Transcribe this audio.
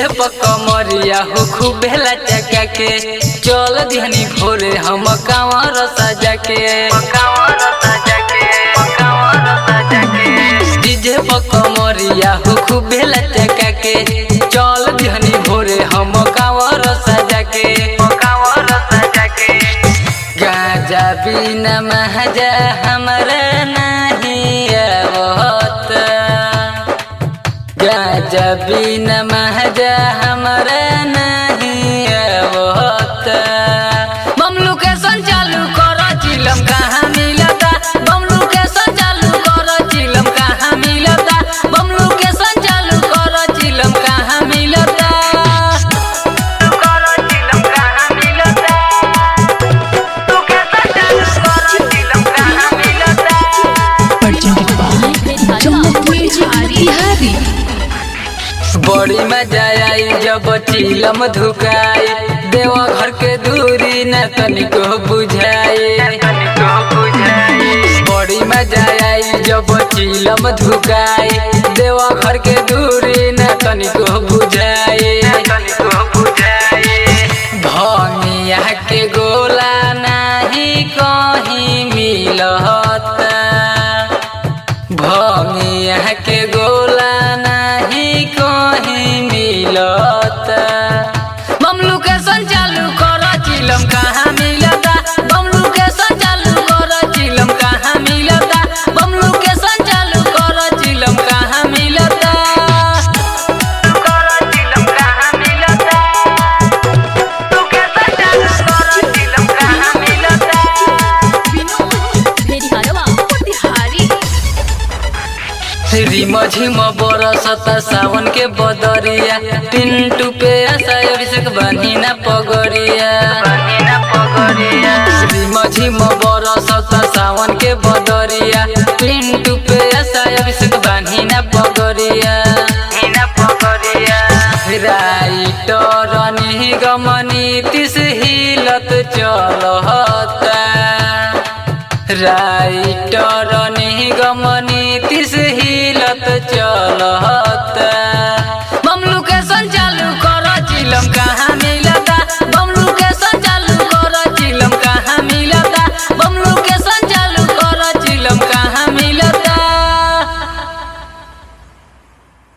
कमरिया हो खूब भेला चका के चल दिहनी भोरे हम कांवर सजा के डीजे कमरिया हो खूब भेला चका के चल दिहनी भोरे हम कांवर सजा के गाजा बिना महजा हमरा नहीं आवत गाजा बिना महजा हमरा नहीं आवत बमलू के संचालू कर चिलम कहाँ मिलता बमलू के संचालू कर चिलम कहाँ मिलता बमलू के संचालू कर चिलम कहाँ मिलता presented by Jumbo Music Bihari. बड़ी मजा आई जब चिलम धुकाई देवा घर के दूरी न तनिको बुझाई बड़ी मजा आई जब चिलम धुकाई देवा घर के दूरी न तनिको बुझाई भमिया के गोला नाही कहीं मिलता भमिया के गोला नाही कहीं मिलता बमलू के संचालू कर चिलम कहाँ मिलता बमलू के संचालू कर चिलम कहाँ मिलता बमलू के संचालू कर चिलम कहाँ मिलता रिम झिम बरसता सावन के बदरिया पिंटू पे आशा अभिषेक बनी ना पगरिया रिम झिम बरसता सावन के बदरिया पिंटू पे आशा अभिषेक बनी ना पगरिया राइटर निगमनी तिस हिलत चलता राइटर निगमनी तिस हिलत चलता